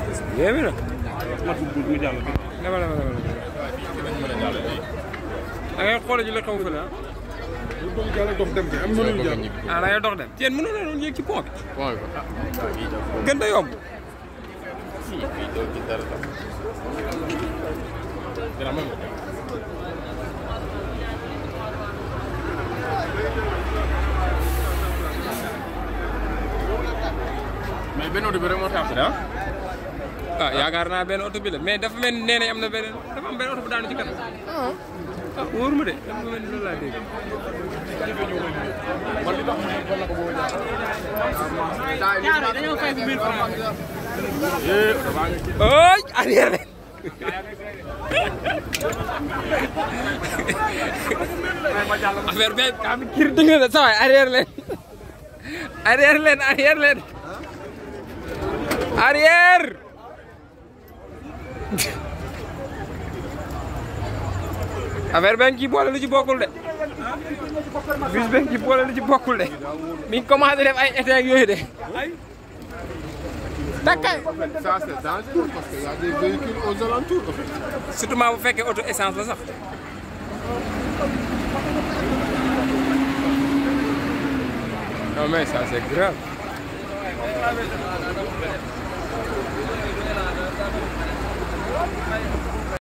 yéeme na. mat bu mu jàll bi. dama dama dama da ngay xool ji la xew fële ah. bu bëgg jàll dox dem bi am na lu jàll. ah da ngay dox dem. yéen mënoon na doon yéeg ci pont bi. point bi gën da yomb. fii fii doo ci dara tam dina mën mais benn oto bi rek moo tax ah ah yaakaar naa benn oto bi la mais dafa mel ni nee nañ am na beneen dafa am benn oto bu daanu ci kanam. ah wóoruma de dafa mel ni loolu laa dégg. man li tax ma ne la ko boobu ñaar dañoo fay bu 1000 francs. eh oto baa ngi ci ooy arrière leen. affaire bi kaa bi kir dëgg la sa waay arrière leen. arrière leen arrière leen. arrière. affaire bi ci boole lu ci bokkul de. bis bi ci boole lu ci bokkul de. mi ngi commencé def ay été ak yooyu de. takkay. ça c'est dangereux parce que y a des véhicules aux alentours en fait. surtout maa bu fekkee auto essence la sax. non mais ça c'est grave.